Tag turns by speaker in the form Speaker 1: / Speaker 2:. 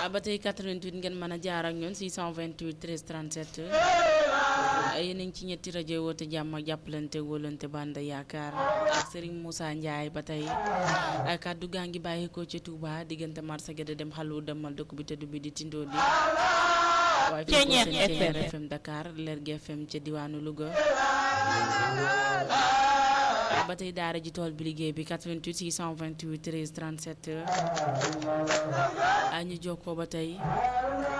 Speaker 1: ba tey 88 ngeen mën a jaar ak ñun 628 13 37 yéen a ngi ci ñetti rajo woote jàmm ak jàppalante wóolante band yaakaar ak Serigne Moussa Ndiaye ba tey kàddu gaa ngi bàyyi ko ci Touba diggante marché Guédé dem xalu demal dëkk bi tëdd bi di tindoo di waaye fi ko seen Thiéniere FM Dakar Lergui FM ca diwaanu Louga ba tey daara ji tool bi liggéey bi 88 628 13 37 ñu jokkoo ba tey